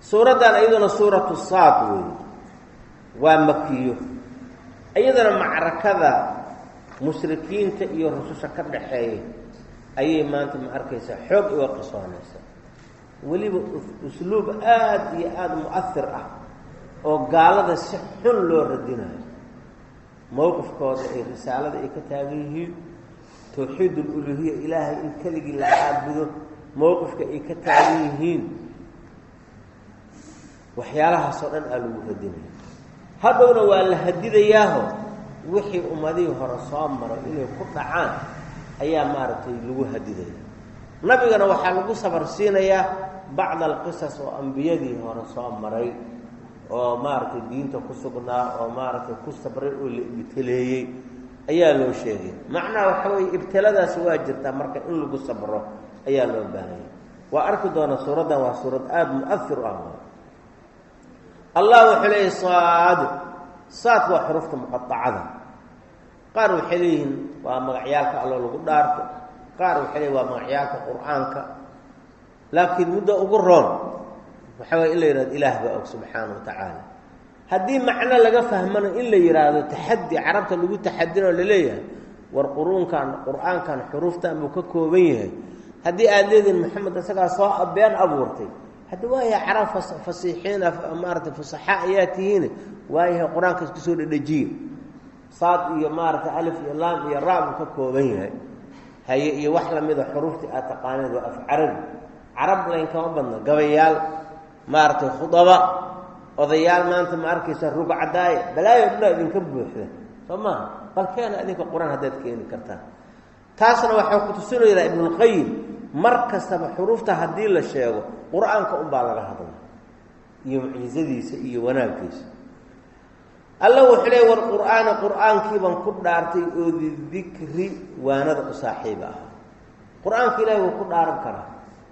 suuraddan iyaduna suuratu saad weeye waa makiyo iyadana macrakada mushrikiinta iyo rususha ka dhaxeeya ayay maanta ma arkaysaa xoog uga qisoonaysa weliba usluub aada iyo aada mu-ahir ah oo gaalada si xun loo radinayo mowqifkooda ay risaalada ay ka taagan yihiin tawxiid uluhiya ilaahay in keligii la caabudo mowqifka ay ka taagan yihiin waxyaalahaasoo dhan aa lagu radinaya haddowna waa la hadidayaaho wixii ummadihii hore soo maray inay ku dhacaan ayaa maaragtay lagu hadidaya nabigana waxaa lagu sabar siinayaa bacd alqisas oo ambiyadii hore soo maray oo maaragtay diinta ku sugnaa oo maaragtay ku sabray oo la ibtaleeyey ayaa loo sheegay macnaha waxa weeye ibtiladaasi waa jirtaa marka in lagu sabro ayaa loo baahanya waa arki doona suuraddan waa suurad aada mu-ahir u ah allah wuxuu leeyahy saad saad waa xurufta muqaacada qaar waxay leeyihiin waa magacyaalka allo lagu dhaarto qaar waxay leeyihin waa magacyaalka qur-aanka laakiin muddo ugu roon waxa waye in la yihahdo ilaah baa og subxaana wa tacaala haddii macno laga fahmana in la yidhaahdo taxadi carabta lagu taxadinoo laleeyahay war quruunkan qur-aankan xuruuftan buu ka kooban yahay haddii aada leedihin maxamed isagaa soo been abuurtay hadda waayahay carab fasiixiin maarata fusaxa ayaa tihiin waayahay qur-aanka isku soo dhedhejiye saad iyo maaragtay alif iyo laam iyo ra buu ka kooban yahay haye iyo wax lamida xuruuftii aad taqaaneed waa af carabi carab layn kama badna gabayaal maaragtay khudaba odayaal maanta ma arkaysa rugcadaaya balaayo dhanaa idinka buuxda soo maaha bal keena adinka qur-aan haddaad keeni kartaan taasna waxaa ku tusinaydaa ibnulqayim mar kastaba xuruufta haddii la sheego qur-aanka unbaa laga hadla iyo mucjizadiisa iyo wanaaggiisa alla wuxuu leey war qur-aani qur-aankiibaan ku dhaartay oo didikri waanada u saaxiiba ah qur-aanka ilahay wuu ku dhaaran karaa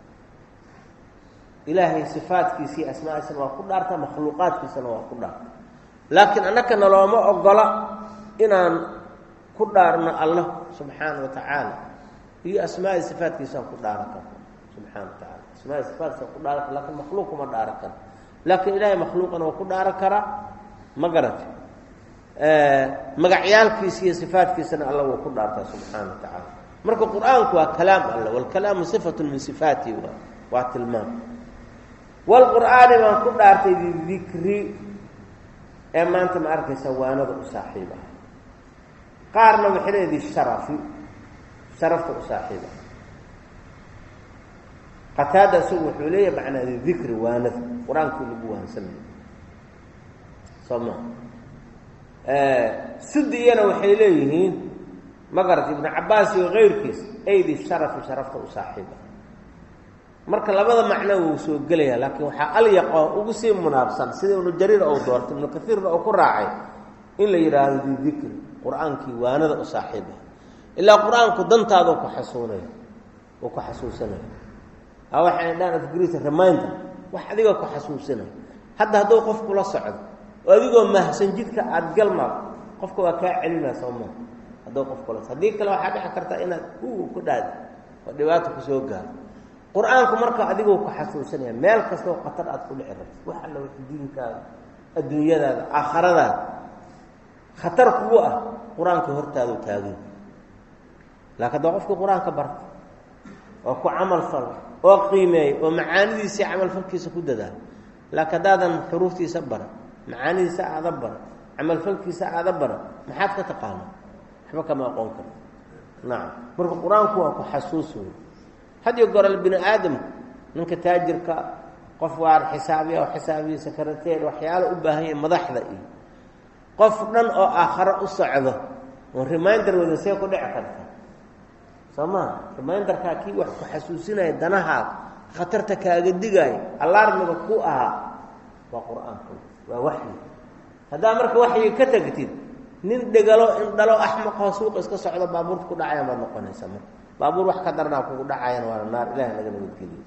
ilaahay sifaadkiisa iyo asmaadiisana waa ku dhaarta makhluuqaadkiisana waa ku dhaarta laakiin annaka nalooma ogola inaan ku dhaarno allah subxaana wa tacaala iyo asmaai sifaadkiisaan ku dhaaran karno subxana wa tacaala asmaai sifaatkiisaan ku dhaaran kar lakin makhluuq kuma dhaaran karo laakiin ilaahay makhluuqana waa ku dhaaran karaa ma garata magacyaalkiisa iyo sifaadkiisana alla wuu ku dhaartaa subxaana wa tacaala marka qur-aanku waa kalaam alla walkalaamu sifatu min sifaatihi waa waa tilmaam walqur'aani baan ku dhaartay didikri ee maanta ma arkaysa waanada u saaxiib ah qaarna waxay leedi sharafi sharafta u saaxiib ah qataada isagu wuxuu leeyahay macnaa didikri waanada qur-aankii lagu waansanayo soo ma sudiyana waxay leeyihiin ma garata ibnu cabaas iyo keyrkiis aydi sharafi sharafta u saaxiib ah marka labada macno wuu soo gelaya laakiin waxaa alyaqo ugu sii munaabsan sida ibnu jariir ou doortay ibnu kaiirna uu ku raacay in la yidhaahdo didikri qur-aankii waanada u saaxiiba ilaa qur-aanku dantaada ku xasuunaya uu ku xasuusanaya a waxay dhaan afgris reminder wax adiga ku xasuusanaya hadda hadduu qofku la socdo oo adigoo mahsan jidka aada galmaa qofka waa kaa celinaa soo maa hadduu qofkula haddii kale waxaa dhici karta inaad u ku dhaadi oo dhibaato kusoo gaaro qur-aanku marka adigoo ku xasuusanaya meel kastoo khatar aad ku dhici rabto wax alla wix diinkaada adduunyadaada aakhiradaada khatar kugu ah qur-aanka hortaadu taagay laakiin haddaa qofkii qur-aanka barta oo ku camal falo oo qiimeeya oo macaanidiisii camalfalkiisa ku dadaalo laakiin haddaadan xuruuftiisa bara macaanidiisa aada bara camalfalkiisa aada bara maxaad ka taqaana waxba kama aqoon karto nacam marka qur-aanku waa ku xasuus wey hadiyo goral bini aadamku ninka taajirka qof waar xisaabiya oo xisaabiya sakarateer waxyaala u baahan yahay madaxda iyo qof dhan oo aakharo u socdo oon reminder wada see ku dhici karta soo maa reminderkaa kii wax ku xasuusinaya danahaad khatarta kaaga digaayo allaarmiga ku ahaa waa qur-aanka waa waxyi haddaa marka waxyi ka tagtid nin dhegalo in dhalo axmaqoo suuqa iska socdo baabuurta ku dhacayaan baad noqonaysaa marka baabuur wax ka daranaa kugu dhacayana waana naar ilahi naga nabadgeliyo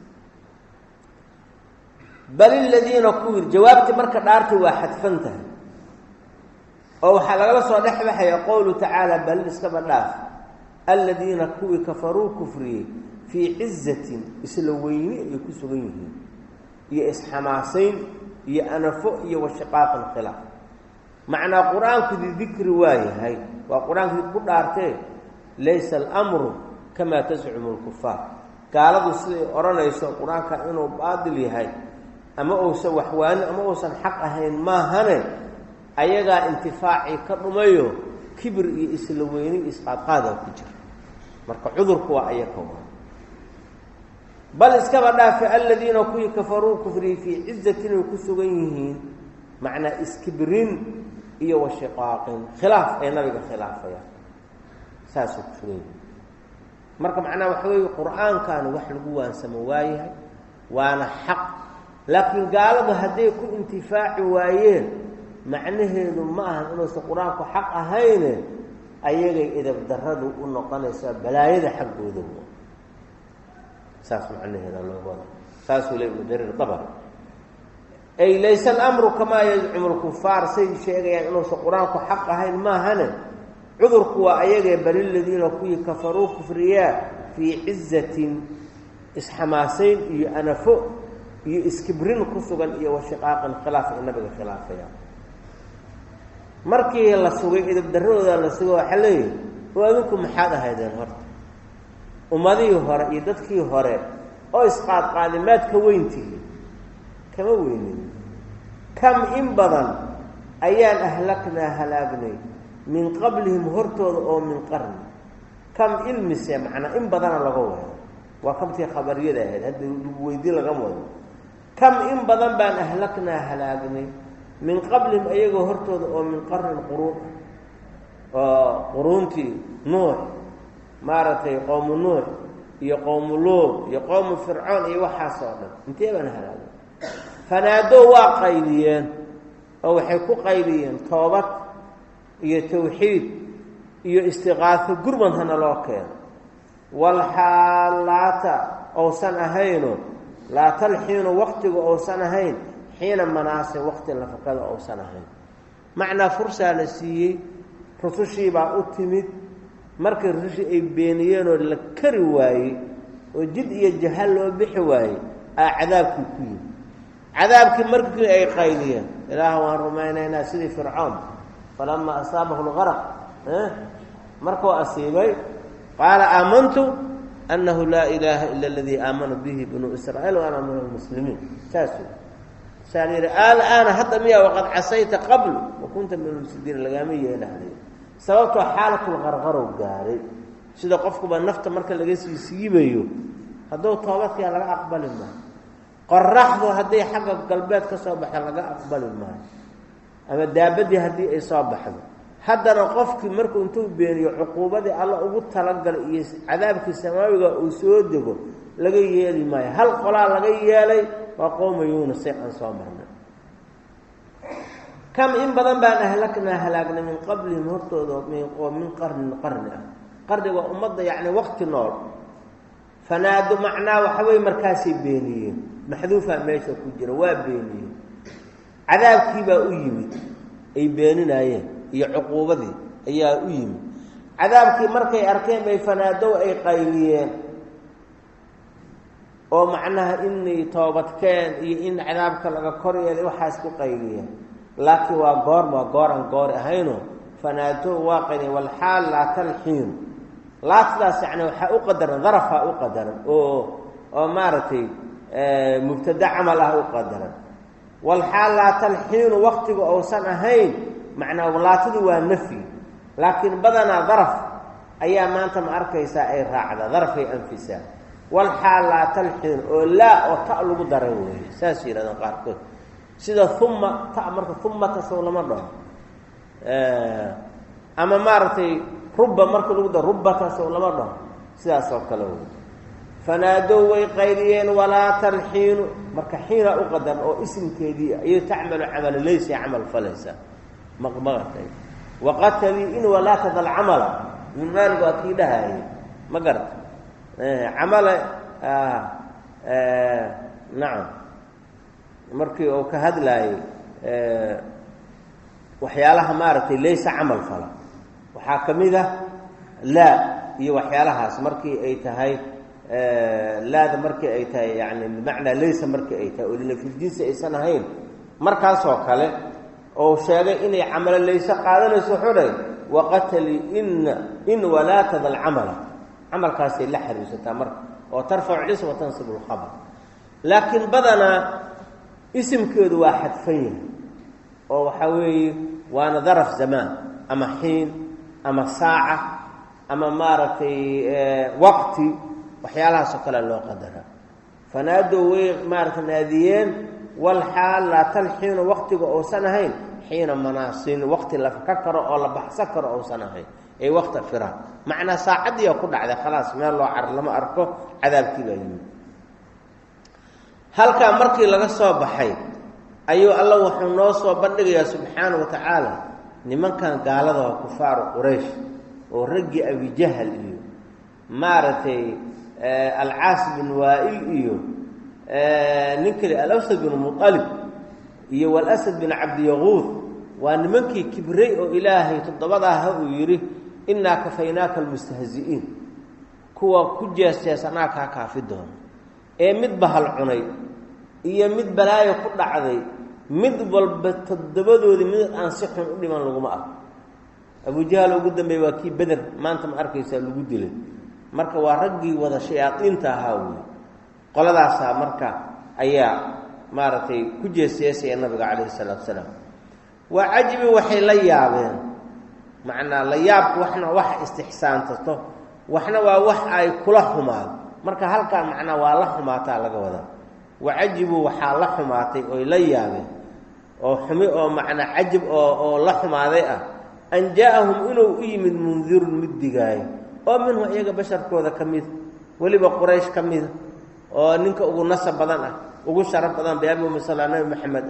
bal iladiina kuwir jawaabtii marka dhaartay waa xadfan tahay oo waxaa lagala soo dhex baxaya qowlu tacaala bal iskaba dhaaf aladiina kuwii kafaruu kufriyey fii cizatin isla weyni ay ku sugan yihiin iyo isxamaasayn iyo anafo iyo washiqaaqan khilaaf macnaa qur-aanku didikri waa yahay waa qur-aankii ku dhaartee laysa alamru kamaa tascumu lkufaar gaaladu siday odhanayso qur-aanka inuu baadil yahay ama uusan waxwaani ama uusan xaq ahayn maahane ayagaa intifaacii ka dhumayo kibir iyo isla weyni isqaadqaadaa ku jira marka cudurku waa ayaka waa bal iskaba dhaafe aladiina kuwii kafaruu kufriyey fii cizatin ay ku sugan yihiin macnaa iskibrin iyo washiqaaqin khilaaf ay nabiga khilaafayaan saasuu ku sugan yihiin marka macnaha waxa weeye qur-aankan wax lagu waansamo waayahay waana xaq laakiin gaaladu hadday ku intifaaci waayeen macnaheedu ma ahan inuusan qur-aanku xaq ahayne ayagay edab daradu u noqonaysaa balaayada xaggooda saas macnaheeda looga wada saasuu le ibnu jariir dabr ay layse alamru kamaa yazcumu lkufaar say sheegayaan inuusan qur-aanku xaq ahayn maahane cudurku waa ayagee bal iladiina kuwii kafaruu kufriyaa fii cizatin isxamaasayn iyo anafo iyo iskibrin ku sugan iyo washiqaaqin khilaaf ay nabiga khilaafaya markii la sugay idabdaradooda la sugay waxaa leeyahy oo adinku maxaad ahaydeen horta ummadihii hore iyo dadkii hore oo isqaadqaadi maad ka weyntihi kama weynin kam in badan ayaan ahlaknaa halaagnay min qablihim hortooda oo min qarni kam ilmise macnaa in badana laga wado waa kamtii khabariyada ahayd hadda lagu weydiin lagama wado kam in badan baan ahlaknaa halaagnay min qablihim ayagoo hortooda oo min qarnin quruun oo quruuntii nuux maaragtay qowmu nuux iyo qowmu luud iyo qowmu fircoon iyo waxaas oo dhan intee baan halaagay fanaadoo waa qayliyeen oo waxay ku qayliyeen toobad iyo tawxiid iyo istiqaafo gurmad hana loo keeno walxaalaata ousan ahayno laa talxiinu waqtigu ousan ahayn xiina manaase waqti nafaqada ousan ahayn macnaa fursaa la siiyey rusushiibaa u timid markii rusushii ay beeniyeenoo la kari waayey oo jid iyo jahal loo bixi waayey aa cadaabkii ku yimi cadaabkii markii ay qayliyeen ilaah waan rumaynaynaa sidii fircoon falamaa asaabahu lgaraq markuu asiibay qaala aamantu annahu laa ilaaha ila aladii aamana bihi banuu israa'iil wa ana min almuslimiin saasuu saa la yidhi alaana hadda miyaa waqad casayta qabl wa kunta min almufsidiin lagaama yeelahday sababtoo xaalatulqarqarow gaaray sida qofkuba nafta marka laga sii siibayo hadduu toobadkaa laga aqbali maayo qoraxdu hadday xagga galbeed ka soo baxda laga aqbali maayo ama daabadii haddii ay soo baxdo haddana qofkii markuu intuu beeniyo cuquubadii alla ugu talagalay iyo cadaabkii samaawiga uu soo dego laga yeeli maayo hal qolaa laga yeelay waa qowma yuunusay aan soo marnay kam in badan baan ahlaknaa halaagnay min qablihim hortooda oo min qarnin qarni ah qarni waa ummadda yacni waqti nool fanaado macnaa waxa weye markaasay beeniyeen maxduufaa meesha ku jira waa beeniyeen cadaabkiibaa u yimid ay beeninaayeen iyo cuquubadii ayaa u yimid cadaabkii markay arkeen bay fanaadow ay qayliyeen oo macnaha inay toobadkeen iyo in cadaabka laga kor yeelay waxaas ku qayliyeen laakiin waa goorm waa gooran goor ahayno fanaadow waa qayliyeen walxaal laa talxiinu laatadaas yani waxaa u qadaran darafaa u qadaran oo oo maaragtay mubtada camal ah u qadaran walxaal laa talxiinu waktiga ousan ahayn macnaa laatadu waa nafyi laakiin badanaa daraf ayaa maanta ma arkaysaa ay raacda darafay anfisaa walxaal laa talxiin oo laa oo ta lagu daray weeye saas yidhahdaan qaarkood sida uma ta marka umata sow lama dhaho ama maaragtay ruba marka lagu daro rubata sow lama dhaho sidaas oo kale wey fanaadow way qayliyeen walaa talxiinu marka xiina u qadar oo isimkeedii ayay tacmalu camala laysa camal falaysa maqmaqatay waqatalii in walaa tadal camala min maalig waa kii dhahayay ma garata camala nacam markii uu ka hadlaayey waxyaalaha maaragtay laysa camal fala waxaa ka mid ah laa iyo waxyaalahaas markii ay tahay laada markii ay tahay yani bimacnaa laysa markii ay tahay oo linafyljinsi aysan ahayn markaasoo kale oo sheegay inay camalo layse qaadanayso wuxuu dhahay waqatali ina in walaatada alcamala camalkaasay la xariirsataa marka oo tarfacu cism wa tansibu lkhabr laakiin badanaa isimkeedu waa xadfan yahay oo waxaa weeye waana daraf zamaan ama xiin ama saaca ama maaragtay waqti waxyaalahaasoo kale loo qadaraa fanaadow way maaragtay naadiyeen walxaal laa talxiinu waqtiga uusan ahayn xiina manaasin waqti la ka karo oo la baxsan karo uusan ahayn ay waqta firaan macnaa saacaddiiyaa ku dhacday khalaas meel loo car lama arko cadaabkii baa yimid halkaa markii laga soo baxay ayuu alla wuxuu noo soo bandhigayaa subxaana wa tacaala nimankan gaalada waa kufaaru quraysh oo raggii abijahal iyo maaragtay alcaas bin waa'il iyo nin kale alawsad bin mualib iyo walasad bin cabdiyaquud waa nimankii kibray oo ilaahay toddobadaaha uu yidhi innaa kafaynaaka almustahzi'iin kuwa ku jees-jees anaa kaa kaafi doono ee mid bahal cunay iyo mid balaayo ku dhacday mid walba toddobadoodii mid aan si xun u dhiman laguma arko abujahal ugu dambeeye waa kii beder maanta ma arkaysaa lagu dilay marka waa raggii wada shayaadiinta ahaa wey qoladaasaa marka ayaa maaragtay ku jeesjeesaya nabiga calayhi salaatu salaam waa cajibi waxay la yaabeen macnaa la yaabku waxna wax istixsaantato waxna waa wax ay kula xumaado marka halkaa macnaa waa la xumaataa laga wadaa wacajibuu waxaa la xumaatay oy la yaabeen oo xumi oo macnaa cajib oo oo la xumaaday ah an jaa-ahum inuu u yimid mundirun mid digaayo oo minhu iyaga basharkooda ka mida weliba quraysh ka mida oo ninka ugu nasab badan ah ugu sharaf badan biabi umisala nabi maxamed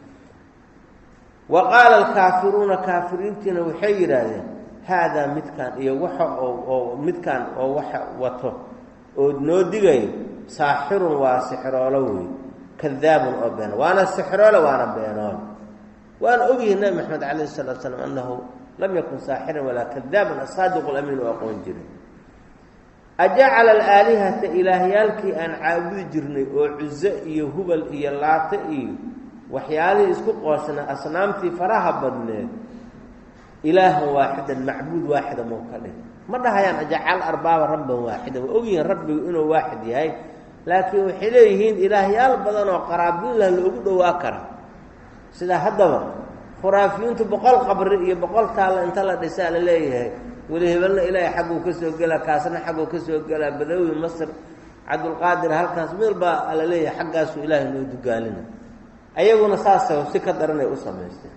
wa qaala alkaafiruuna kaafiriintiina waxay yidhaahdeen haadaa midkaan iyo waxa oo midkaan oo waxa wato oo noo digayo saaxirun waa sixiroolo wey kadaabun oo been waana sixiroole waana beenoole waana ogyihi nabi maxamed calayh salatu slam annahu lam yakun saaxiran walaa kadaaban asaadiqu lamiin u aqoon jiray ajacala alaalihata ilaahyaalkii aan caabudi jirnay oo cuzo iyo hubal iyo laate iyo waxyaalihii isku qoosna asnaamtii faraha badneed ilaahan waaxidan macbuud waaxida mau ka dhig ma dhahayaan ajacal arbaaba rabban waaxida waa ogyihiin rabbigu inuu waaxid yahay laakiin waxay leeyihiin ilaahyaal badan oo qaraabiinlah loogu dhowaa kara sida haddaba khuraafiyiintu boqol qabri iyo boqol taalla inta la dhisaa la leeyahay weli hebelna ilaahay xagguu ka soo gelaa kaasna xagguu ka soo gelaa badawi masr cabdulqaadir halkaas meel baa la leeyahay xaggaasuu ilaahay noo dugaalina ayaguna saasa si ka daranay u samaysteen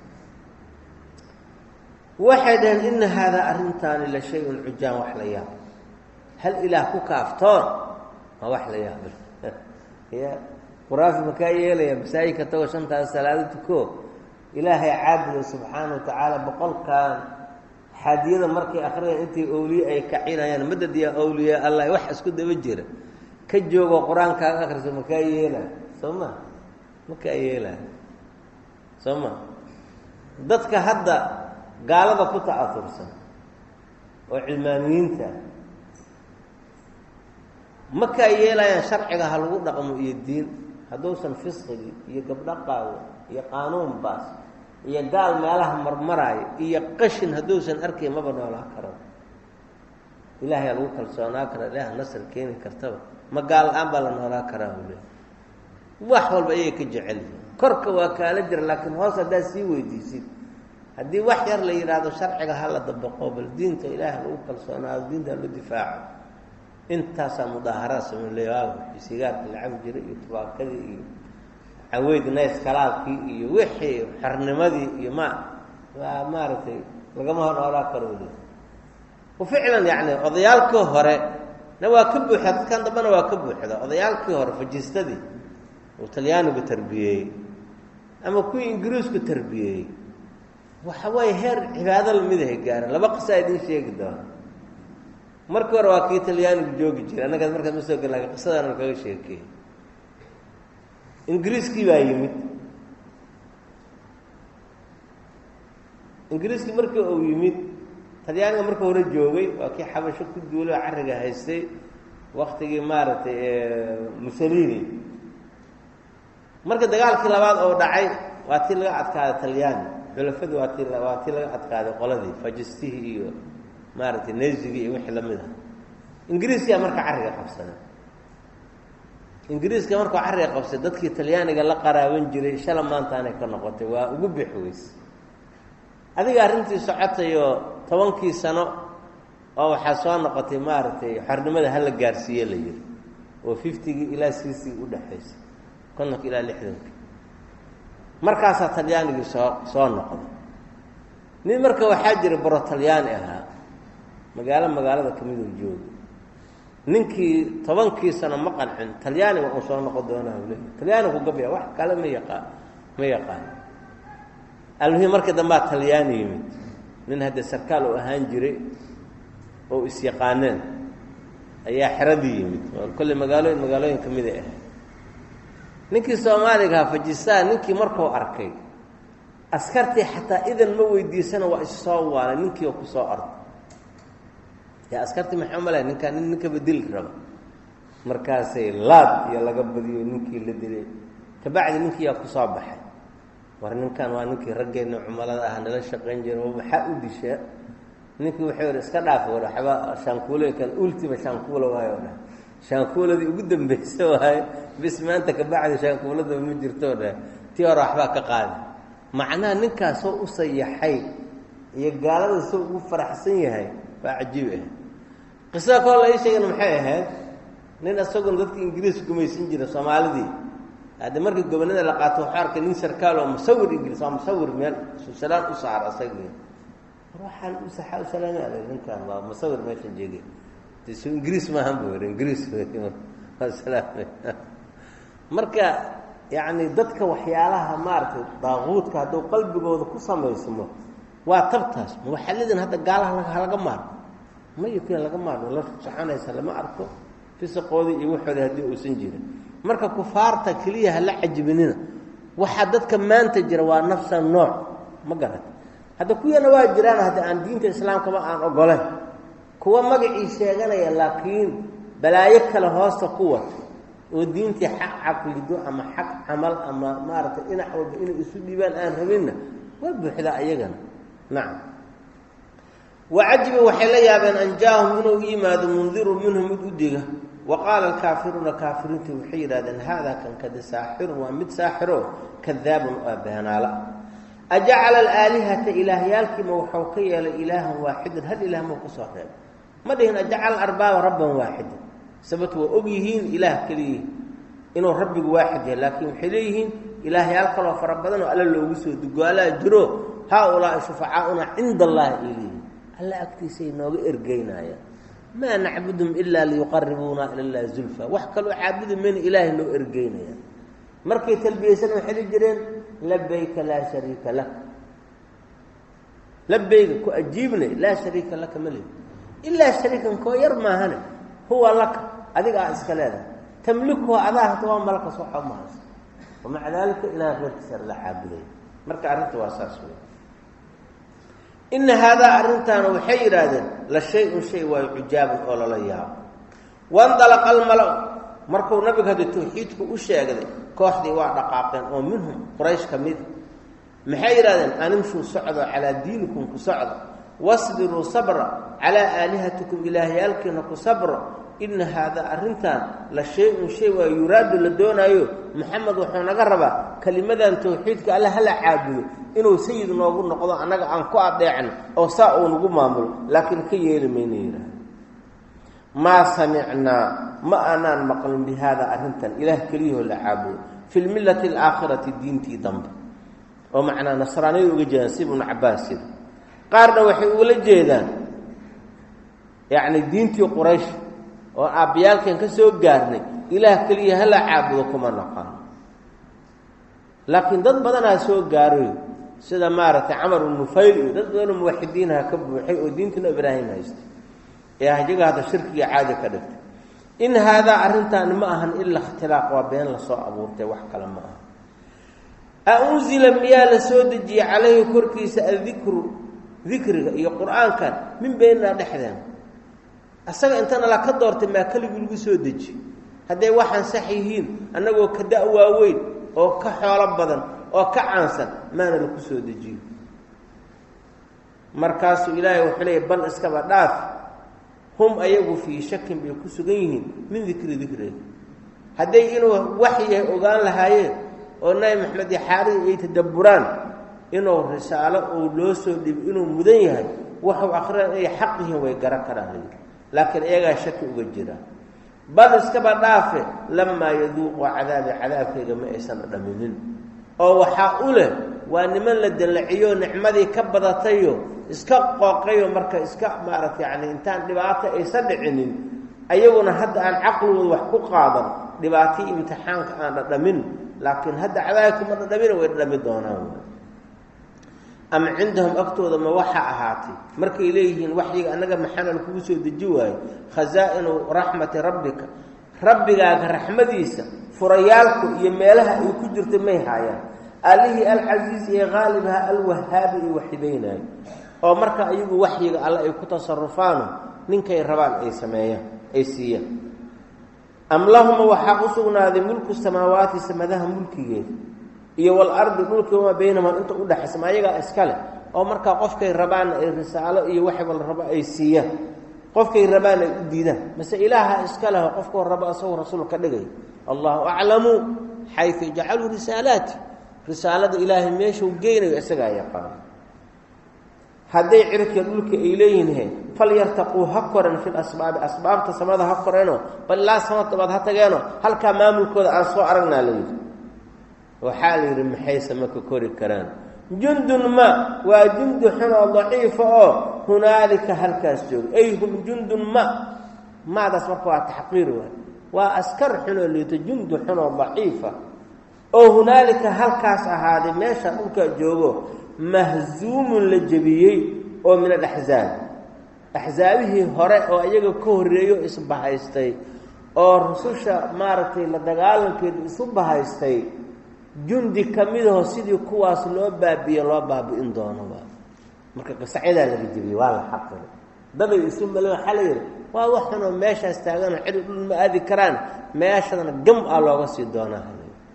waxay dhaheen ina haadaa arrintaani la shay-un cujaan wax la yaab hal ilaah ku kaaftoon waa wax la yaab ya quraafi makaa yeelaya masaajidka tago shantaas salaado tuko ilaahay caabuda subxaana wa tacaala boqolkan xaadiyada markay akhriyaan intay owliye ay kacinayaan madad yaa owliya allah wax isku daba jira ka joogo qur-aankaaga akhriso makaa yeelaa soo ma makaa yeelaa soo ma dadka hadda gaalada ku ta'aursan oo cilmaaniyiinta makaa yeelayaan sharciga ha lagu dhaqmo iyo diin hadduusan fisqigii iyo gabdho qaawo iyo qaanuun baas iyo gaal meelaha marmaraayo iyo qashin hadduusan arkayn maba noolaa karo ilaahay aa lagu kalsoonaa kara ilaah nasr keeni kartaba ma gaal la-aan baa la noolaa karaa ule wax walba ayay ka jecel korka waa kaala jira laakiin hoos haddaad sii weydiisid haddii wax yar la yidhaahdo sharciga hala dabaqo bal diinta ilaaha lagu kalsoonaado diinta la difaaco intaasaa mudaaharaad sameyleyaago sigaarka la cabi jiray iyo tubaakadii iyo caweyd nays kalaabkii iyo wixii xornimadii iyo ma waa maaragtay lagama hor noolaa karo le ficlan yani odayaalkii hore na waa ka buuxda dadkan dambena waa ka buuxda odayaalkii hore fajistadii uu talyaanigu tarbiyeeyey ama kuwii ingiriisku tarbiyeeyey waxa waaye heer cibaado lamidahay gaaren laba qisaa idiin sheegi doona markii hore waa kii talyaanigu joogi jiray annagaas markaas ma soo gel lakin qisadana kaga sheekeey ingiriiskii baa yimid ingiriiskii markii uu yimid talyaaniga marka hore joogay waa kii xabasho ku duulay oo carriga haystay waktigii maaragtay mussolini marka dagaalkii labaad oo dhacay waa tii laga adkaaday talyaani xulafadii waa ti waa tii laga adkaaday qoladii fajistihii iyo maaragtay nezigii iyo wixii lamid ah ingiriiskaa marka carriga qabsaday ingiriiska markuu carriga qabsay dadkii talyaaniga la qaraaban jiray shala maantaanay ka noqotay waa ugu bixi weyse adiga arrintii socotayo tobankii sano oo waxaa soo noqotay maaragtay xornimada hala gaarsiiye la yihi oo fiftygii ilaa siisii udhexaysa kontonka ilaa lixdanka markaasaa talyaanigii soo soo noqday nin marka waxaa jira baro talyaani ahaa magaalo magaalada kamidoo jooga ninkii tobankii sano ma qancin talyaaniga uu soo noqon doonaa le talyaanigu gabya wax kale ma yaqaan ma yaqaan almuhim markii dambaa talyaani yimid nin hadda sarkaal oo ahaan jiray oo is-yaqaaneen ayaa xeradii yimid oo kolley magaalooyin magaalooyin ka mid ay ahayd ninkii soomaaliga ahaa fajistaan ninkii markuu arkay askartii xataa idan ma weydiisana waa issoo waalay ninkii oo kusoo orday yaa askartii maxaa malay ninkaa nin ninka bedeli raba markaasay laad iyo laga badiyo ninkii la dilay kabacdi ninkii yaa kusoo baxay war ninkan waa ninkii raggeenna cumalada ah nala shaqayn jira maxaa u dishaa ninkii wuxuu yihi iska dhaaf war waxba shaankuule kan ultima shaankuula waayo dhah shaankuuladii ugu dambaysa waaye bis maanta kabacdi shaankuuladaba ma jirtoo dhah tii hore waxbaa ka qaada macnaha ninkaas soo u sayaxay iyo gaalada soo ugu faraxsan yahay waa cajiib ah qisada koo la ii sheegana maxay ahayd nin isaguna dadka ingiriis gumaysan jira soomaalidii hadde markii gobonada la qaato waxuu arkay nin sarkaal oo musawir ingiriis waa musawir meel susalaan u saar asagii war waxaan u saxaa u salaamaada ninkan waa musawir meeshan jeege so ingiriis maahan bu yidhi ingiriis waa salaamay marka yacni dadka waxyaalaha maaragtay daaquudka hadduu qalbigooda ku samaysmo waa tabtaas muwaxalidin hadda gaalaha halaga maarmo mayo kii laga maarmo la soconaysa lama arko fisaqoodii iyo waxoodii haddii uusan jirin marka kufaarta keliya hala cajibinina waxaa dadka maanta jira waa nafsa nooc ma garata hadda kuwana waa jiraan hadda aan diinta islaamkaba aan ogoleyn kuwa magacii sheeganaya laakiin balaayo kale hoosta ku wato oo diintii xaq caqlido ama xaq camal ama maaragtay dhinac walba inay isu dhiibaan aan rabinna waa buuxdaa iyagana nacam wacajiba waxay la yaabeen an jaa-ahum inuu yimaado mundiru minhu mid u diga wa qaala alkaafiruuna kaafiriintu waxay yidhahdeen haadaa kan kadi saaxirun waa mid saaxiro kadaabun oo beenaala ajacala alaalihata ilaahyaalkiima waxuu ka yeelay ilaahan waaxidan hal ilaah mau kusoo reebay ma dhihin ajacala arbaaba rabban waaxidan sababto waa og yihiin ilaah keliyihin inuu rabbigu waaxid yahay laakiin waxay leeyihiin ilaahyaal kaloo fara badan oo alla loogu soo dugaalaa jiro haa-ulaai shufacaauna cinda allahi ay leeyihin alla agtiisay nooga ergeynayaan maa nacbudum ilaa liyuqaribuuna ila llahi zulfa wax kaloo caabudi mayna ilaahay loo ergeynayaan markay talbiyeysan waxay li jireen labayka laa shariika lak labayga ku ajiibnay laa shariika laka ma lehi ilaa shariikan koo yar maahane huwa laka adiga aa iska leedahay tamlikuhu adaa hata waa malaka soxo mahaysa wamaca daalika ilaah reerkiisa la caabuday marka arrinta waa saas wey ina haadaa arrintaana waxay yidhaahdeen la shay-un shay waayo cujaabun oo lala yaabo wandalaqa almala markuu nabiga hadda tawxiidku u sheegday kooxdii waa dhaqaaqeen oo minhum quraysh ka mid maxay yidhahdeen animshuu socdo calaa diinikum ku socdo wasbiruu sabra calaa aalihatikum ilaahyaalkiina ku sabro ina haadaa arrintan la shay-un shay waa yuraadu la doonaayo maxamed wuxuu naga rabaa kelimadan tawxiidka alle hala caabudo inuu sayid noogu noqdo annaga aan ku adeecno oo saa uu nagu maamulo laakiin ka yeeli mayna yidhaah maa samicnaa ma aanaan maqlin bi haada arrintan ilaah keliyahoo la caabudo fi lmillati alaakhirati diintii dambe oo macnaa nasraaniyada uga jeedaan si ibnu cabaas yiri qaarna waxay ugala jeedaan yacni diintii quraysh oo aabayaalkan ka soo gaarnay ilaah keliya hala caabudo kuma naqano laakiin dad badanaa soo gaaray sida maaragtay camar bnu nufayl iyo dad badanoo muwaxidiinaha ka buuxay oo diintina ibraahim haystay ee ahjaga hadda shirkiga caadi ka dhigtay in haadaa arrintaani ma ahan ila ikhtilaaq waa been lasoo abuurtay wax kale ma aha a unzila miyaa la soo dejiyey calayhi korkiisa addikru dikriga iyo qur-aankan min beynaa dhexdeena asaga intana la ka doortay maa keligii lagu soo deji hadday waxaan sax yihiin annagoo ka da- waaweyn oo ka xoolo badan oo ka caansan maana laku soo dejiyo markaasuu ilaahay wuxuu leeyay bal iskaba dhaaf hum ayagu fii shakin bay ku sugan yihiin min dikri dikriga hadday inuu waxyahay ogaan lahaayeen oo nabi maxamed iyo xaarihii ay tadabburaan inuu risaalo uu loo soo dhibo inuu mudan yahay waxuu akhriyaan inay xaq yihiin way garan karaan layidhi laakiin iyagaa shaki uga jira bal iskaba dhaafe lamaa yaduuqu cadaabi cadaabkayga ma aysan dhaminin oo waxaa u leh waa niman la dallaciyo nicmadii ka badatayo iska qooqayo marka iska maaragta yacni intaan dhibaato aysan dhicinin ayaguna hadda aan caqligooda wax ku qaadan dhibaatii imtixaanka aan dhadhamin laakiin hadda cadaabkii ma dhadhamina way dhadhami doonaan ama cindahum agtooda ma waxaa ahaatay markay leeyihiin waxyiga annaga maxaanal kugu soo deji waayo khasaa-inu raxmati rabbika rabbigaaga raxmadiisa furayaalku iyo meelaha ay ku jirta may haayaan allihii alcasiiz ee qaalibaha alwahaabi ay waxibaynaayo oo marka iyagu waxyiga alle ay ku tasarufaano ninkay rabaan ay sameeyaan ay siiyaan am lahuma waxaa u sugnaaday mulku samaawaati samadaha mulkigeeda iyo walardi dhulki wamaa baynahuma inta udhexaysa ma ayagaa iska leh oo markaa qofkay rabaanna ay risaalo iyo waxba la rabo ay siiyaan qofkay rabaan ay u diidaan mase ilaaha iska leho qofkoo rabo asagoo rasuul ka dhigay allahu aclamu xayu jacaluu risaalaati risaalada ilaahay meeshuu geynayo isagaa yaqaano hadday cirka dhulka ay leeyihiin falyartaquu ha koren fi lasbaabi asbaabta samada ha koreeno bal ilaa samadabaad ha tageeno halkaa maamulkooda aan soo aragnaa layidhi waxaa la yidhi maxayse maka kori karaan jundun ma waa jundi xun oo daciifa oo hunaalika halkaas jooga ay hum jundun ma maadaas marka waa taxqiir waay waa askar xunoo liito jundi xun oo daciifa oo hunaalika halkaas ahaaday meesha dhulkaa joogo mahzuumun la jebiyey oo min alaxzaab axsaabihii hore oo iyaga ka horreeyo isbahaystay oo rususha maaragtay la dagaalankeedu isu bahaystay jundi ka midaho sidii kuwaas loo baabiye loo baabi'in doonoba marka qisacyadaa laga jebiyey waa la xaqiri daday isu male waxaa la yidhi waa waxunoo meeshaas taaganoo cidi dhul ma aadi karaan meeshadana gam ah looga sii doonaa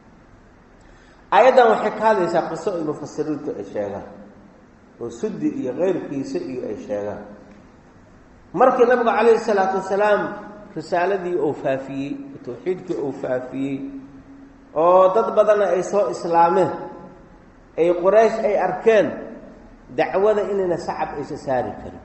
aayaddan waxay ka hadlaysaa qiso ay mufasiriintu ay sheegaan oo sudi iyo keyrkiisa iyo ay sheegaan markii nabigu calayhi salaatu wasalaam risaaladii uu faafiyey tawxiidkii uu faafiyey oo dad badanna ay soo islaameen ay quraysh ay arkeen dacwada inayna sacab aysa saari karin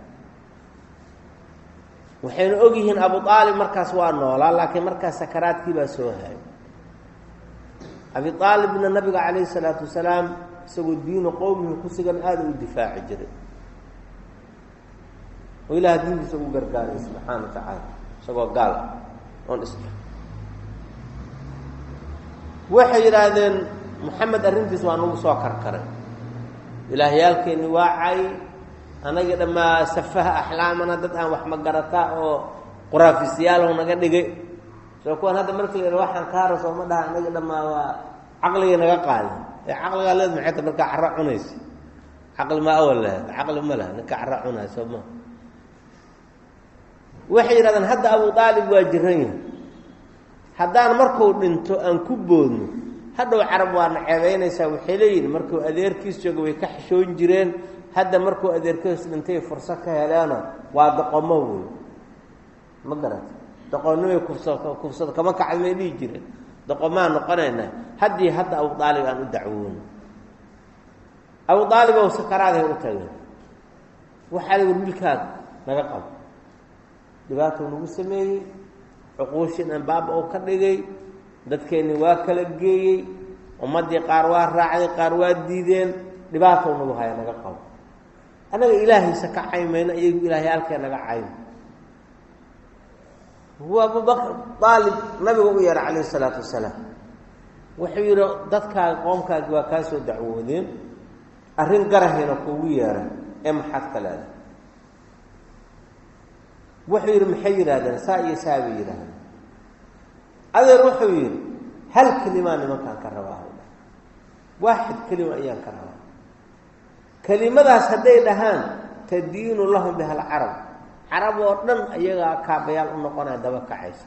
waxayna og yihiin abu aalib markaas waa noolaa laakiin markaas sakaraadkii baa soo hayay abi aalibna nabiga calayhi salaatu wasalaam isagoo diinu qowmihi ku sugan aada u difaaci jiray oo ilaah diintiisa ugu gargaaray subxaana wa tacaala isagoo gaal ah oon is waxay yidhaahdeen moxamed arrintiis waa nagu soo karkaray ilaahyaalkeeni waa cay anagii dhammaa safaha axlaamana dad aan wax magarataa oo quraafisyaalow naga dhigay soo kuwan hadda markii la yidha waxaan kaara sooma dhaha anagii dhammaa waa caqligii naga qaadin ee caqligaa leed maxay ta markaa carra cunaysa caqli ma awal lahayd caqli ma laha ninka carra cunaya soo ma waxay yidhahdeen hadda abu aalib waa jiran yahay haddaan markuu dhinto aan ku boodno hadhow carab waana ceebaynaysaa waxay leeyihin markuu adeerkiis jooga way ka xishoon jireen hadda markuu adeerkiis dhintay furso ka heleeno waa doqomo wey ma garata doqonnimay kufsa kufsada kama kacda may dhihi jireen doqomaan noqonaynaa haddii hadda abu aalib aan u dacwoono abu aalib ow sakaraadahay u tageen waxaa la yidhi wiilkaaga naga qabo dhibaatou nagu sameeyey cuquushin anbaaba oo ka dhigay dadkeenni waa kala geeyey ummaddii qaar waa raacday qaar waa diideen dhibaatow nagu haya naga qabo annaga ilaahaysa ka caymayno iyagu ilaahyaalkee naga cayn huwa abubakr aalib nabiga u yeeha calayhi salaatu wasalaam wuxuu yidhi dadkaaga qoomkaagi waa kaa soo dacwoodeen arrin garahayna kuugu yeeray ee maxaad ka leedahay wuxuu yidhi maxay yidhahdeen saa iyo saa bay yidhaahdeen adeer wuxuu yidhi hal kelimaa nimankaan ka rabaa waaxid kelima ayaan ka rabaa kelimadaas hadday dhahaan tadiinu lahum biha alcarab carab oo dhan ayagaa kaabayaal u noqonaya daba kacaysa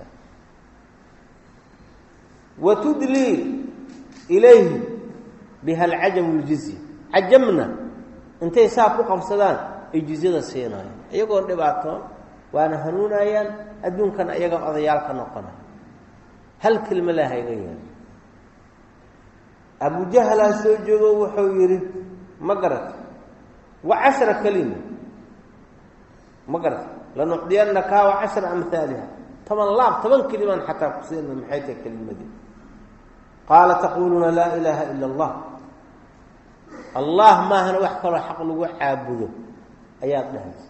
wa tudlii ilayhi biha alcajamu ljizya cajamna intay saa ku qabsadaan ay jizyada siinayan iyagoon dhibaatoon waana hanuunayaan adduunkana ayaga odayaal ka noqonaya hal kelma laa hayga yaal abujahlaa soo joogo wuxuu yidhi ma garata wa cashra kelima ma garata lanucdiyannaka wa cashra amhaaliha toban laab toban kelimaan xataa ku siina maxay tahay kelimadii qaala taquluuna laa ilaaha ila allah allah maahana wax kaloo xaq lagu caabudo ayaad dhahaysa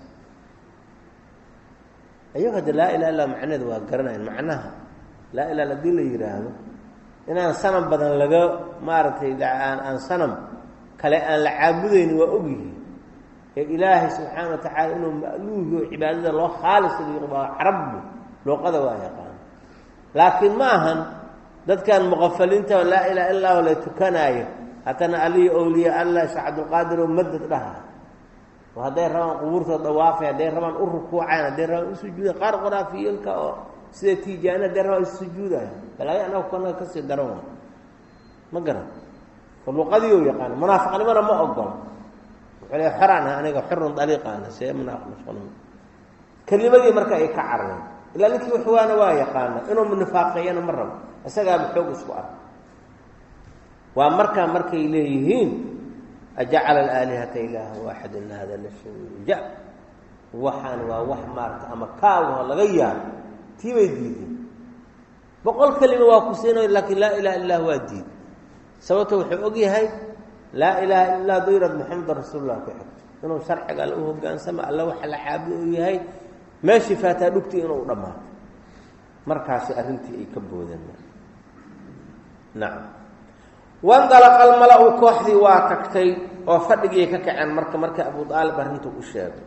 ayago hadda laa ilaha illa macnaheeda waa garanayan macnaha laa ilaha hadii la yidhaahdo inaan sanam badan laga maaragtay aan aan sanam kale aan la caabudayni waa ogyihi ee ilaahay subxaana wa tacaala inuu ma'luuhi oo cibaadada loo khaalis waa carabbu luuqada waa yaqaan laakiin ma ahan dadkan muqafaliinta laa ilaha illa la tukanaayo haddana alihi owliya allah sheekh cabdulqaadir oo madad dhaha oo hadday rabaan qubuurtooda dhawaafay hadday rabaan u rukuucayan hadday rabaan u sujuuda qaar qoraafiyelka oo sida tiijaani hadday rabaan isu sujuudaya balaayo anaga kanaga kasii daran wa ma garan oo luuqadii u yaqaana munaafiqnimona ma ogola wuxuu le xoraan ah aniga xurun daliiqaana see munaafiq kelimadii marka ay ka carareen ilaa ninkii waxwaana waa yaqaana inuu nifaaqeeyana ma rabo isagaaba xoog isku ark waa markaa markay leeyihiin ajacala alaalihata ilaaha waaxid ina hada la shay waxaan waa wax maarata ama kaagaho laga yaabo tii bay diideen boqol kelima waa ku siinayo laakiin laa ilaha illah waa diiday sababto wuxuu og yahay laa ilaha illa haduu yihahd maxamedan rasuulullah ku xigto inuu sharciga alla u hogaansama alla waxa la caabudo uu yahay meeshii faataa dhugtii inuu dhammaato markaasi arrintii ay ka boodeen nacam wandalaqa almala-u kooxdii waa tagtay oo fadhigii ka kaceen marka marka abu aalib arrintu u sheegay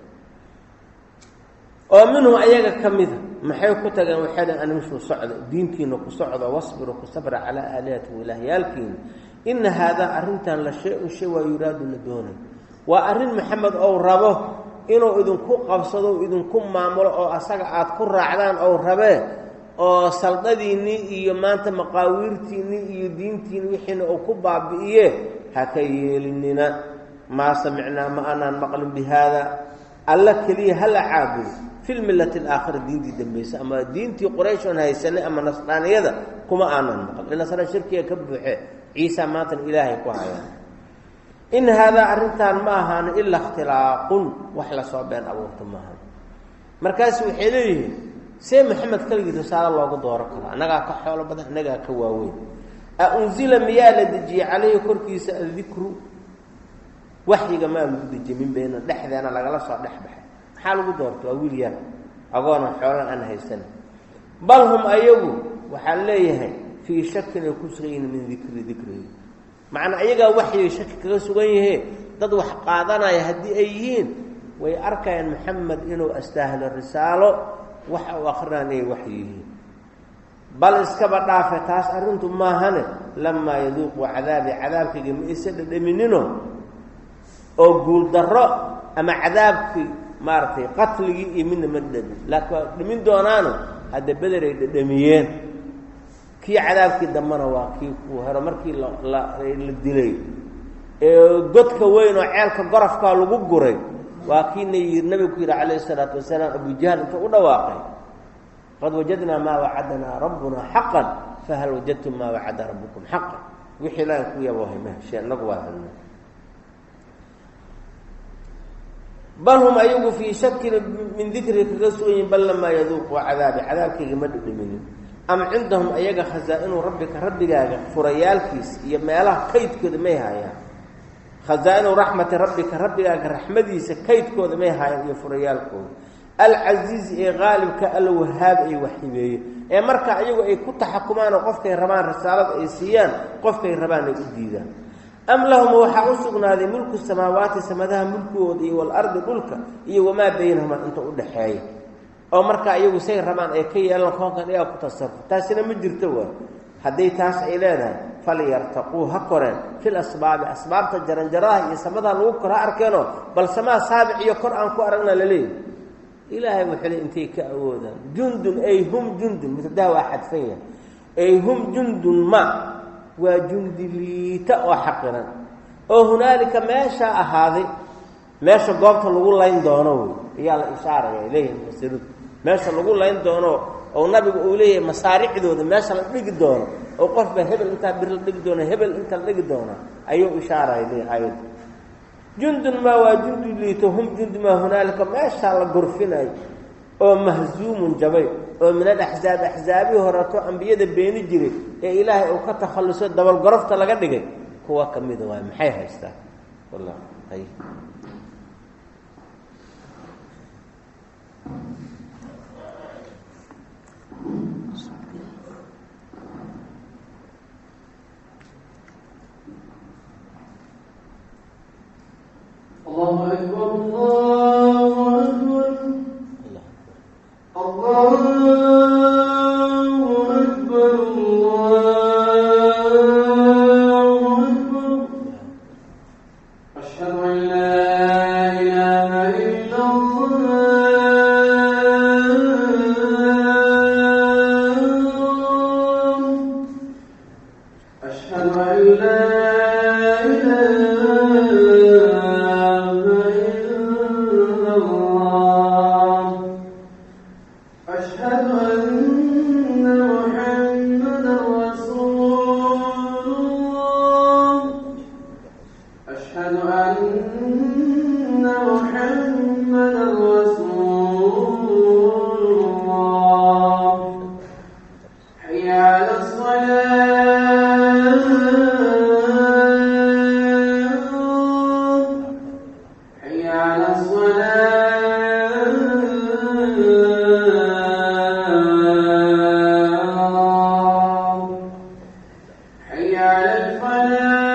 oo minhum ayaga ka mida maxay ku tageen waxay dhn animshuu socda diintiina ku socdo wasbiru ku sabra calaa aalihatikum ilaahyaalkiina ina haadaa arrintan la shay-un shay waa yuraadu la doonay waa arrin maxamed ou rabo inuu idinku qabsado idinku maamulo oo asaga aada ku raacdaan ou rabee oo saldadiinnii iyo maanta maqaawiirtiinnii iyo diintiinni wixiina uu ku baabi'iye ha ka yeelinina maa samicnaa ma anaan maqlin bi haada alla keliya hala caabudo fi lmillati alaakhira diintii dambaysa ama diintii qurayshoon haysanay ama nasraaniyada kuma aanan maqlin nasra shirkiga ka buuxe ciisa maantana ilaahay ku hayaan in haadaa arrintan ma ahaano ilaa ikhtilaaqun wax lasoo been abuurta maaha markaasu waxay leeyihiin see maxamed keligii risaalo loogu dooro karo annagaa ka xoolo badan annagaa ka waaweyn a unzila miyaa la dejiyey calayhi korkiisa addikru waxyiga maa lagu dejiyey min bayna dhexdeena lagala soo dhex baxay maxaa lagu doorta waa wiil yar agoona xoolan aan haysan bal hum ayagu waxaa leeyahay fii shakin ay ku sugan yihiin min dikri dikrihi macnaa ayagaa waxyay shaki kaga sugan yahee dad wax qaadanaya haddii ay yihiin way arkayaan maxamed inuu astaahlo risaalo waxa uu akrinaan inay wax yihiin bal iskaba dhaafe taas arrintu maahane lamaa yaduuqu cadaabi cadaabkayga ma isa dhadhaminino oo guuldarro ama cadaabkii maaragtay qatligii iyo midna ma dhadhamin laakiin waa dhamin doonaano hadda bederay dhadhamiyeen kii cadaabkii dambena waa kii kuu hero markii la dilay ee godka weyn oo ceelka gorofkaa lagu guray waa kiina yii nabigu ku yidhi calayhi isalaatu wasalaam abujahl intuu u dhawaaqay qad wajadnaa maa wacadanaa rabbunaa xaqan fahal wajadtum maa wacada rabbukum xaqan wixii ilaahay ku yaboohay ma heshee inagu waa helna bal hum ayagu fii shakin min dikri kaga sugan yihin bal lamaa yaduuquu cadaabi cadaabkayga ma dhidhiminin am cindahum ayaga khasaa-inu rabbika rabbigaaga furayaalkiisa iyo meelaha kaydkooda may haayaan khasaa-inu raxmati rabbika rabbigaaga raxmadiisa kaydkooda may haayaan iyo furayaalkooda alcasiizi ee qaalibka alla wahaab ay waxibeeye ee marka ayagu ay ku taxakumaan oo qofkay rabaan risaalada ay siiyaan qofkay rabaan ay u diidaan am lahum waxaa u sugnaaday mulku samaawaati samadaha mulkigooda iyo walardi dhulka iyo wamaa baynahumaa inta u dhaxeeya oo markaa iyagu say rabaan ay ka yeelaan koonkan iyaa ku tasaruf taasina ma jirto waa hadday taas ay leedahay falyartaquu ha koreen fil asbaabi asbaabta jaranjaraha iyo samadaha lagu kor ha arkeenoo bal samaa saabic iyo kor aan ku aragna laleeyahy ilaahay wuxuu le intay ka awoodaan jundun ay hum jundun mubtadaha waa xadfan yahay ay hum jundun ma waa jundi liita oo xaqiran oo hunaalika meeshaa ahaaday meesha goobta lagu layn doono wey ayaa la ishaaraya ay leeyihin mufasiridu meesha lagu layn doono oo nabigu uu leeyahay masaaricdooda meesha la dhigi doono oo qofba hebel intaa bir la dhigi doono hebel inta la dhigi doona ayuu ishaaraya le aayadda jundun maa waa jundi liito hum jundi maa hunaalika meeshaa la gorfinayo oo mahzuumun jabay oo min alaxzaab axzaabihii horeeto ambiyada beeni jiray ee ilaahay uu ka takhalluso dabalgorofta laga dhigay kuwa ka mida waay maxay haystaan wallah hay الله أكبر الله أكبر الله أكبر الله أكبر أشهد أن لا إله إلا الله أشهد أن لا إله إلا الله أشهد أن محمدا رسول الله أشهد أن محمدا رسول الله حي على الصلاة حي على الصلاة حي على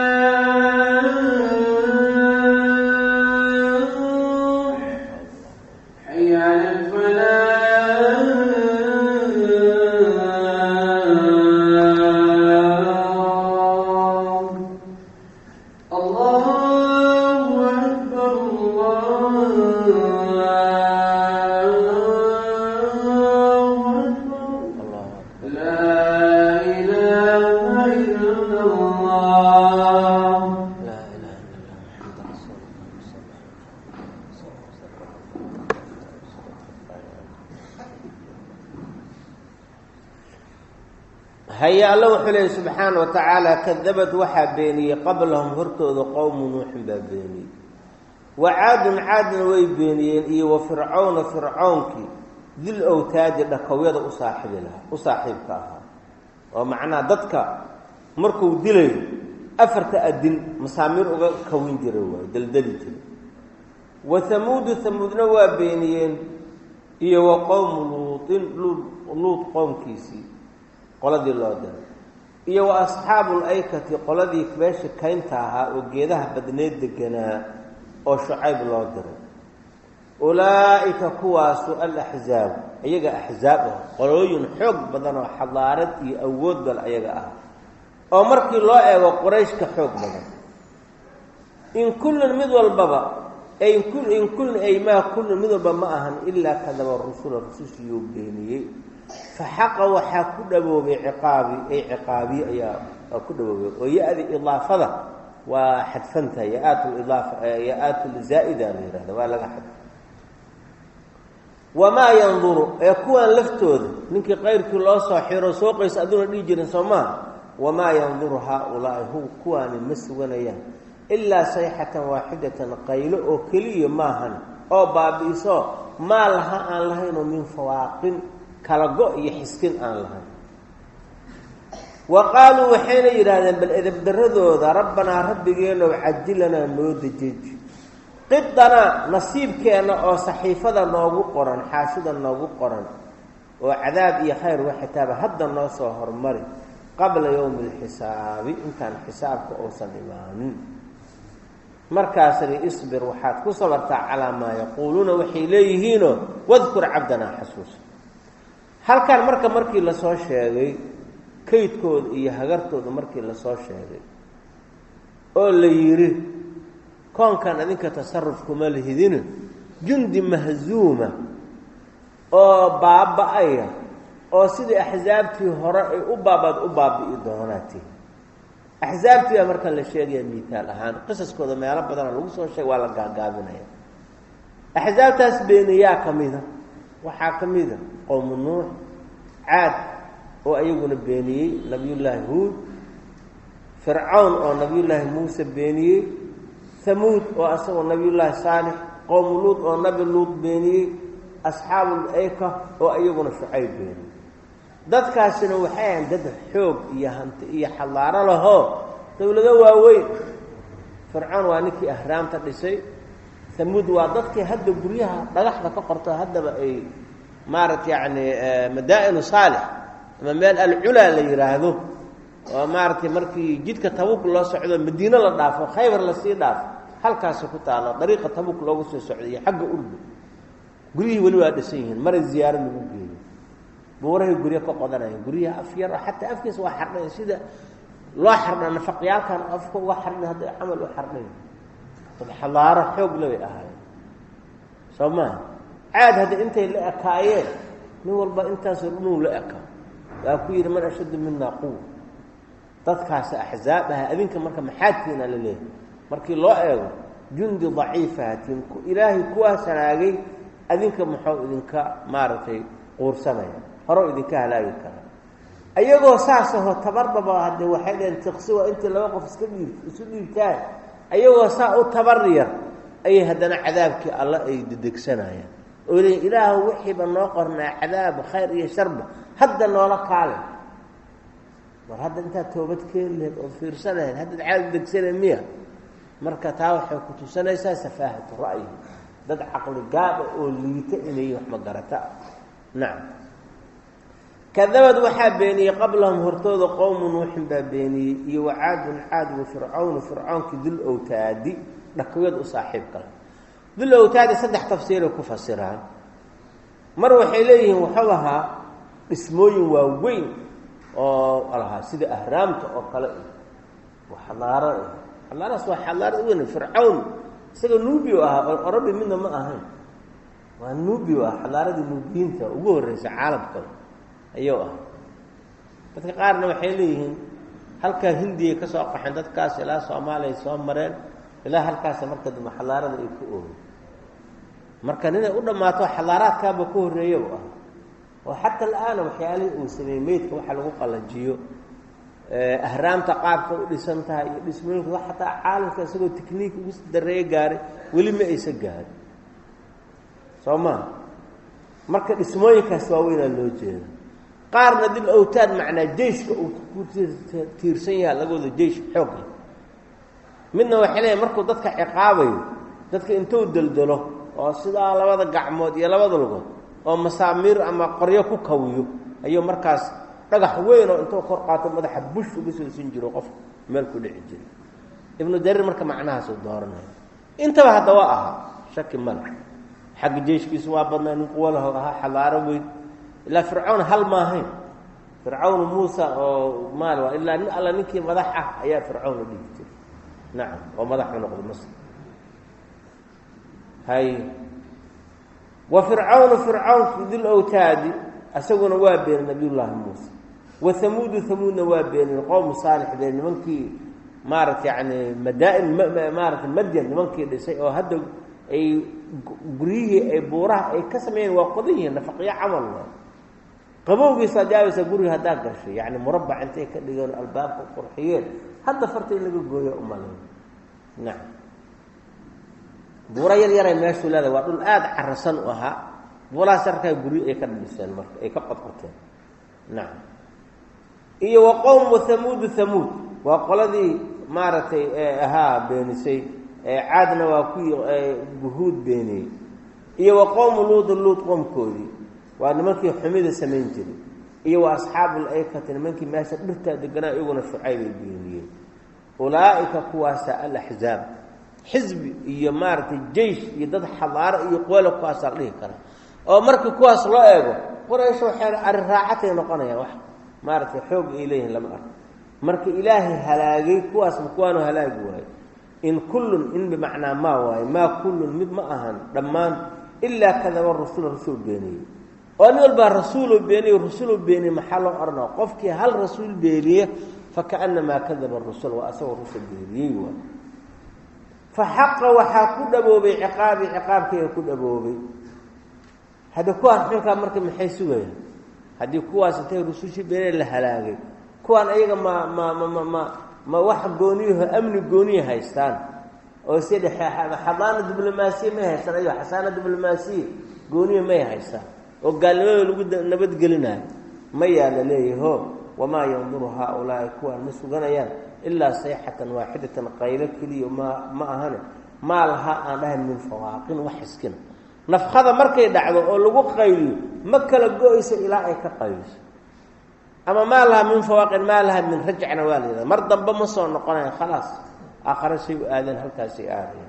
الفلاح حي على الفلاح الله أكبر الله أكبر allahu akbar لا إله إلا الله laa ilaha illa allah maxamada rasuulullah haya alla wuxuu leeyay subxaana wa tacaala kadabad waxaa beeniyey qablahum hortooda qowmu nuuxin baa beeniyey wa caadun caadna way beeniyeen iyo wa fircawna fircawnkii dil owtaadi dhakowyada u saaxiibi lahaa u saaxiibka ahaa oo macnaha dadka markuu dilayo afarta adin masaamiir uga kawin jira waayo daldali jira wa hamuudu hamuudna waa beeniyeen iyo wa qowmu luutin luud qowmkiisii qoladii loo diray iyo wa asxaabu laykati qoladii meesha kaynta ahaa oo geedaha badneed deganaa oo shucayb loo diray ulaa'ika kuwaasu alaxzaabu iyaga axzaab ah qolooyin xoog badan oo xadaarad iyo awood bal ayaga ah oo markii loo eego quraysh ka xoog badan in kullun mid walbaba in kullun ay maa kullun mid walba ma ahan ilaa kadaba rusula rusushiyuu beeniyey fa xaqa waxaa ku dhaboobay ciqaabi ay ciqaabiye ayaa ku dhaboobay oo ya-di idaafada waa xadfanta ya-aat lidaafa ya-aat zaa'ida la yihahda waa laga xadfa wamaa yanduru ee kuwan laftooda ninkii kayrkii loo soo xiro soo qaysa adduuna dhihi jirin soo maha wamaa yanduru haa-ulaai hu kuwaani ma suganayaan ilaa sayxatan waaxidatan qaylo oo keliya maahan oo baabi'iso maa laha aan lahaynoo min fawaaqin kala go iyo xiskin aan lahayn wa qaaluu waxayna yidhaahdeen bal edabdaradooda rabbanaa rabbigeenow cajilanaa noo dejeji qidanaa nasiibkeenna oo saxiifada noogu qoran xaashida noogu qoran oo cadaab iyo khayr waxitaaba hadda noo soo hormari qabla yowmi alxisaabi intaan xisaabka uusan imaanin markaasna isbir waxaad ku sabartaa calaa maa yaquuluuna waxay leeyihiinoo wadkur cabdanaa xasuusa halkan marka markii lasoo sheegay kaydkooda iyo hagartooda markii lasoo sheegay oo la yidhi koonkan adinka tasaruf kuma lihidin jundi mahzuuma oo baaba-aya oo sidii axsaabtii hore ay u baabaad u baabi'i doonaati axsaabtii baa markaan la sheegaya miitaal ahaan qisaskooda meelo badana lagu soo sheega waa la gaagaabinaya axsaabtaas beeniyaa ka mida waxaa ka mida qowmu nuux caad oo ayaguna beeniyey nabiyullaahi huud fircawn oo nabiyullaahi muuse beeniyey hamuud oo asagoo nabiyullaahi saalix qowmu luud oo nabi luud beeniyey asxaabul ayka oo iyaguna shucayb beeniyey dadkaasina waxay ahayn dad xoog iyo hanti iyo xallaaro lahoo dowlado waaweyn fircoon waa ninkii ahraamta dhisay hamuud waa dadkii hadda guryaha dhagaxda ka qorto haddaba ay maarata yacni madaa-inu saalix ama meel alculaa la yidhaahdo oo maaratay markii jidka tabuk loo socdo madiine la dhaafo khaybar lasii dhaafo halkaasi ku taalo dariiqa tabuk loogu soo socday iyo xagga urdu guryihii weli waa dhisan yihiin mara ziyaaro lagu geeyo buurahay guryo ka qodanaya guryaha af yar xataa afkiisa waa xardhay sida loo xardha nafaqyaalkan afka uga xardhay hadday camal u xardhay dad xalaaro xoog lebay ahaayeen soo maha caad hadda intay la ekaayeen nin walba intaasoo dhanuu la eka waa ku yidhi man ashaddu minaa quwa dadkaasi axzaab aha adinka marka maxaadkiina la leeyahay markii loo eego jundi daciifahatiin ilaahay kuwaas halaagay adinka muxuu idinka maaragtay quursanaya horeu idinka halaagi kara ayagoo saasahoo tabardaba haddee waxay dhaheen tiqsi waa intii laba qof iska dhiib isu dhiibtaan ayagoo saa u tabar yar ayay haddana cadaabkii alla ay dedegsanayaan oo leeyiin ilaahu wixiiba noo qornaa cadaab khayr iyo sharba hadda noola kaale war hadda intaad toobad keeni lahayd ood fiirsan lahayd haddaad cadaab degsana miya marka taa waxay ku tusanaysaa safaahatu ra'yi dad caqli gaaba oo liita inay wax magarata nacam kadabad waxaa beeniyey qablahum hortooda qowmu nuuxin baa beeniyey iyo wacaadun caad wa fircawnu fircawnkii dul owtaadi dhakwiyad u saaxiibka la dul owtaadi saddex tafsiiray ku fasiraan mar waxay leeyihiin wuxuu ahaa dhismooyin waaweyn oo lahaa sida ahraamta oo kale waa xadaaro xadaaradas waa xadaarad weyn fircawn isaga nuubio ahaa oo orobi midna ma ahayn waa nuubio ah xadaaradii nuubiyiinta ugu horreysa caalamka ayuu ah dadka qaarna waxay leeyihiin halkaa hindiyay ka soo qaxeen dadkaas ilaa soomaaliya soo mareen ilaa halkaasa marka dambe xadaarada ay ku oogeen marka ninay u dhammaato xadaaraadkaaba ka horreeyabu ah oo xata la-aana waxyaalihii uu sameeyey meydka waxa lagu qallajiyo ahraamta qaabka u dhisan tahay iyo dhismooyinka xataa caalamka isagoo tikniik ugu dareeye gaaray weli ma aysa gaarin soo maa marka dhismooyinkaas waaweynaa loo jeeda qaarna dil owtaad macnaa jeyshka uu ku tiirsan yaha laga wado jeysh xoog leh midna waxay leeyahy markuu dadka ciqaabayo dadka intuu deldelo oo sidaa labada gacmood iyo labada lugood oo masaamiir ama qoryo ku kawiyo ayuu markaas dhagax weyn oo intuu kor qaato madaxa bush uga soo sin jiro qof meel ku dhici jira ibnu dariir marka macnahaasuu dooranaya intaba haddaba ahaa shaki male xagga jeyshkiisu waa badnaa nin quwalaho ahaa xadaaro weyn ilaa fircawn hal maahayn fircawn muusa oo maal ilaa nin alla ninkii madax ah ayaa fircawn la dhigi jiray nacam oo madaxu noqday masr hay wa fircawnu fircawnki dil owtaadi isaguna waa beenay nabiyullaahi muuse wa hamuudu hamuudna waa beenay qowmu saalix bee nimankii maarata yani madaa-in maarata madyan nimankii dhisay oo hadda ay guryihii ay buuraha ay ka sameeyeen waa qodan yihiin nafaqyo camal waa qabowgiisaa jaabaysa guriga haddaa gashay yani murabac intay ka dhigeen albaabka qurxiyeen hadda farta in laga gooyo umalayn nacam buuro yar yaray meeshuu leedahay waa dhul aada carasan u ahaa buurahaas yarkaa guryo ay ka dhiseen marka ay ka qodqoteen nacam iyo wa qowmu hamuudu hamuud waa qoladii maaragtay ahaa beenisay caadna waa kuwii guhuud beeniyey iyo wa qowmu luudu luud qoomkoodii waa nimankii xumida samayn jiray iyo wa asxaabul aykati nimankii meesha dhirtaa deganaa iyaguna shucaybay beeniyeen ulaa'ika kuwaasa alaxzaab xisbi iyo maaragtay jeish iyo dad xadaaro iyo qoole kuwaasaa la dhihi karaa oo markii kuwaas loo eego quraysh waxay arri raacatay noqonayaan wax maaragtay xoog ay leeyihin lama arko marka ilaahay halaagay kuwaasma kuwaanu halaagi waayo in kullun in bimacnaa maa waayo maa kullun mid ma ahan dhammaan ilaa kadaba rasul rasul beeniyey oo nin walbaa rasuulu beeniy rasuulu beeniye maxaa loo odhanaa qofkii hal rasuul beeniye fakaannamaa kadaba rusul waa asagoo rusul beeniyey waay fa xaqa waxaa ku dhaboobay ciqaabii ciqaabkayga ku dhaboobay haddi kuwaan xunkaa marka maxay sugayaan haddii kuwaas intay rusushii beeniye la halaagay kuwaan ayaga ma ma ma ma ma ma wax gooniyaho amni gooniya haystaan oo si xadaana diblomaasiya may haystaan ayo xasaana diblomaasiya gooniya may haystaan oo gaalnimadooda lagu nabadgelinayo mayaa la leeyaho wamaa yanduru haaulaai kuwaan ma suganayaan ilaa sayxatan waaxidatan qaylo keliya ma ma ahane maa lahaa aan dhahayn min fawaaqin wax iskina nafkada markay dhacdo oo lagu qayliyo ma kala go-ayso ilaa ay ka qayliso ama maa lahaa min fawaaqin maa lahaa min rajcna waa la yidhahda mar dambe ma soo noqonayan khalaas aakhare say u aadeen halkaasay aadayan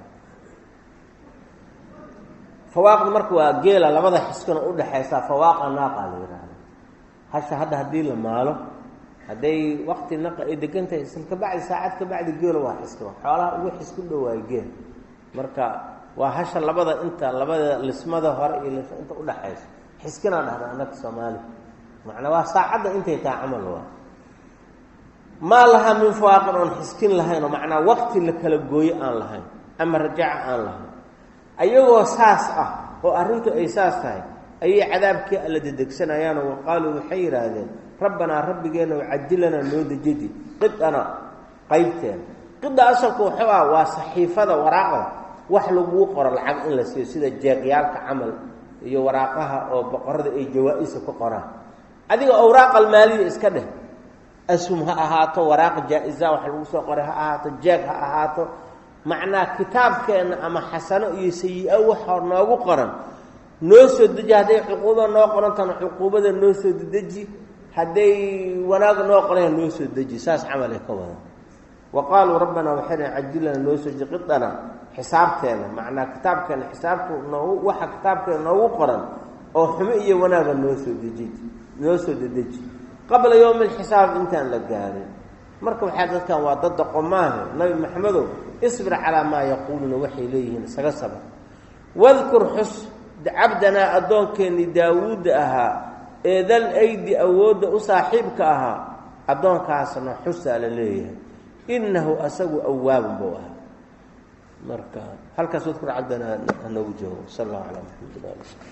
fawaaqda marka waa geela labada xiskana udhaxaysaa fawaaqa naaqa la yidhaahda hasha hadda haddii la maalo hadday wakti naqa ay degan tahay isla kabacdi saacad kabacdi geelo waa xiskama xoolaha ugu xisku dhowaayo geel marka waa hasha labada inta labada lismada hore iyo lisma inta udhaxaysa xiskinaa dhahda annaga soomaali macnaa waa saacadda intay tahay camal waa maa lahaa min fawaaqin oon xiskin lahayn oo macnaa wakti la kala gooyo aan lahayn ama rajaca aan lahayn ayagoo saas ah oo arrintu ay saas tahay ayay cadaabkii alla dedegsanayaanoo waqaaluu waxay yidhaahdeen rabbanaa rabbigeenna cajilanaa noo dejidi qidana qaybteena qida asalku wuxuu ah waa saxiifada waraaqda wax laguu qoro lacag in la siiyo sida jeeqyaalka camal iyo waraaqaha oo boqorada ay jawaa-isa ku qoraan adiga awraaqal maaliya iska dheh asum ha ahaato waraaq jaa-isa wax lagu soo qoray ha ahaato jeeg ha ahaato macnaa kitaabkeenna ama xasano iyo sayi-a waxa noogu qoran noo soo deji hadday cuquuba noo qorantana cuquubada noo soo dedeji hadday wanaag noo qoran noo soo deji saas camalay ka wada wa qaaluu rabbanaa waxay dhahen cajilana noo soo jiqidana xisaabteena macnaa kitaabkeena xisaabku noogu waxa kitaabkeena noogu qoran oo xumo iyo wanaaga noo soo deji noo soo dedeji qabla yowmi alxisaab intaan la gaarin marka waxaa dadkan waa dad doqomaahe nabi maxamedow isbir calaa maa yaquuluuna waxay leeyihiin isaga sabar wadkur xus cabdanaa addoonkeenii daawuudda ahaa ee dal aydi awoodda u saaxiibka ahaa addoonkaasna xusaa la leeyahay innahu asagu awaabun buu ahaa marka halkaas wadkur cabdanaa hanoogu joogo sal allahu calaa maxamed